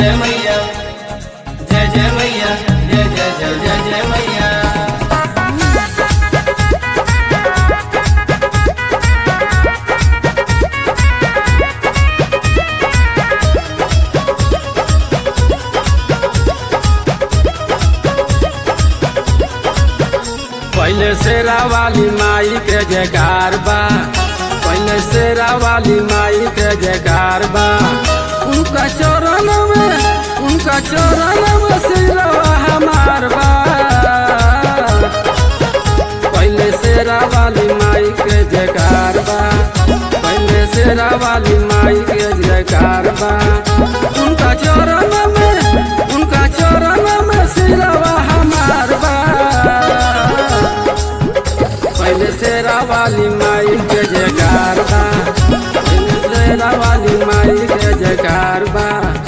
जय मैया जय जय मैया जय जय जय जय जय मैया पहले शेरा वाली माई के जयकार बा पहले शेरा वाली माई के जयकार बा उनका चरण में उनका चरण में सिरवा हमार बा पहले शेरा वाली माई के जयकार बा पहले शेरा वाली माई के जयकार बा उनका चरण में उनका चरण में सिरवा हमार बा पहले शेरा वाली माई के जयकार बा पहले शेरा वाली माई के जयकार बा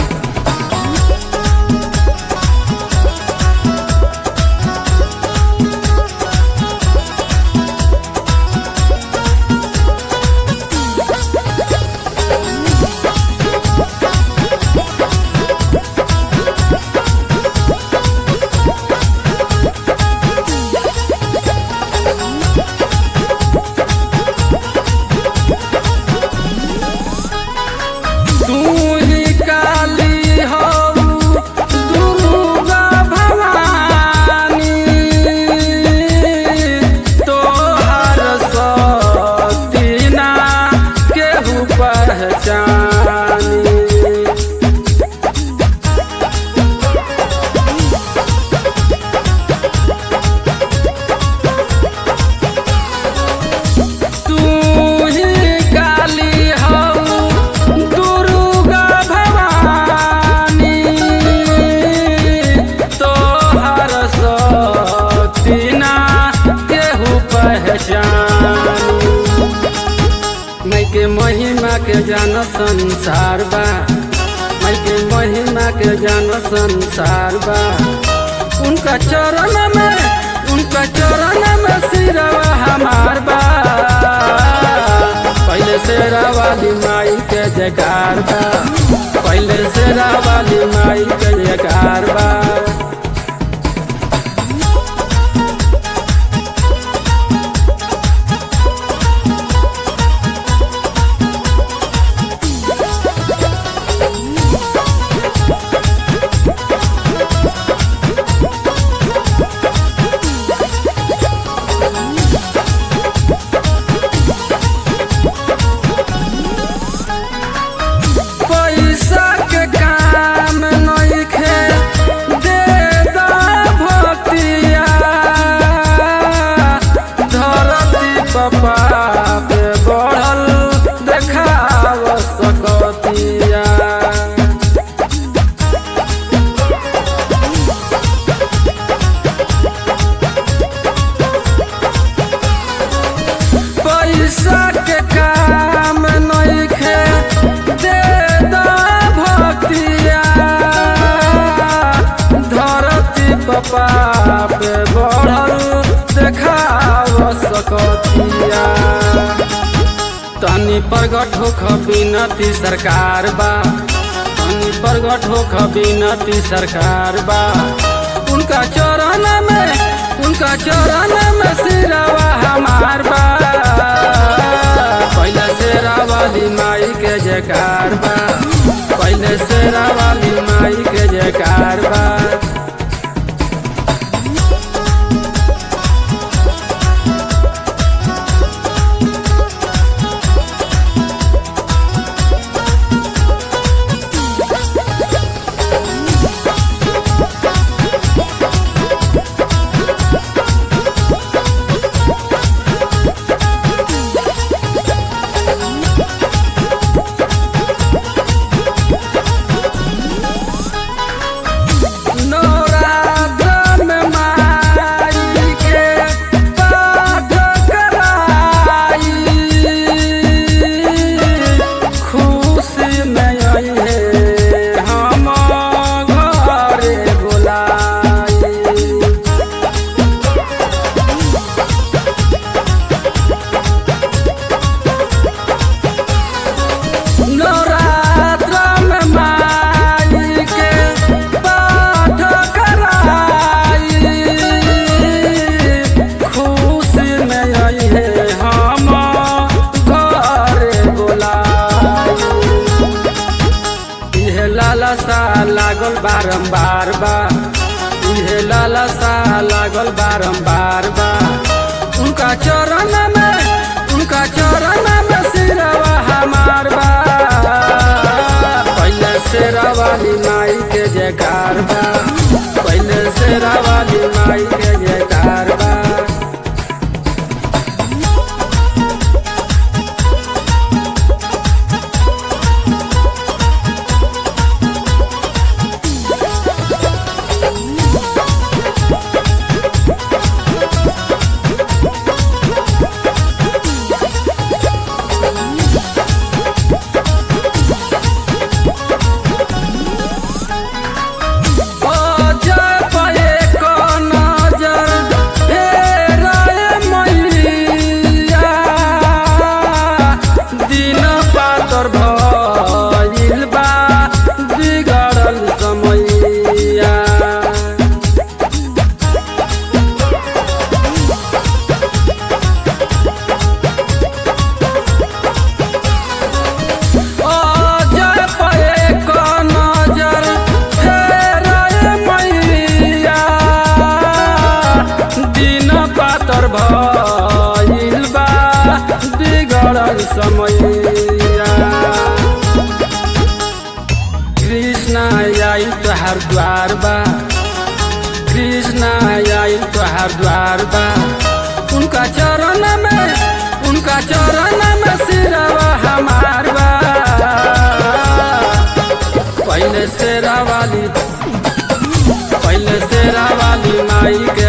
तू ही काली हो दुर्गा भवानी तोहर सती ना केहू पहचानी तू ही काली हो दुर्गा भवानी तोहर सती ना केहू पहचानी मैं के महिमा के जान संसार बा मैं के महिमा के जान संसार बा उनका चरण में उनका चरण में सिरवा हमार बा पहले शेरा वाली माई के जयकार बा पहले शेरा वाली माई के जयकार बा पैसा के काम नइखे दे दा भक्तिया धरती पपा पे बढ़ल देखाव सकतिया पैसा के काम नइखे दे दा भक्तिया धरती पपा पे बढ़ल देखाव सकतिया तनी प्रगट हो खबिनती सरकार बा तनी प्रगट हो खबिनती सरकार बा उनका चरण में उनका चरण में सिरवा हमार बा पहले शेरा वाली माई के जयकार बा पहले शेरा वाली माई के जयकार बा बारम्बार बा इहे लालसा लागल बारम्बार बा उनका चरण में उनका चरण में सिरवा हमार बा पहले शेरा वाली माई के जयकार बा पहले शेरा वाली माई के जयकार बा जय पाए को नजर फेराए मैया दिन पातर भइल बा बिगड़ल समैया जय पाए को नजर फेराए मैया दिन पातर भइल बा बिगड़ल समैया कृष्ण आई तोहार द्वार बा कृष्ण आई तोहार द्वार बा उनका चरण में उनका चरण में सिरवा हमार बा पहले शेरा वाली पहले शेरा वाली माई के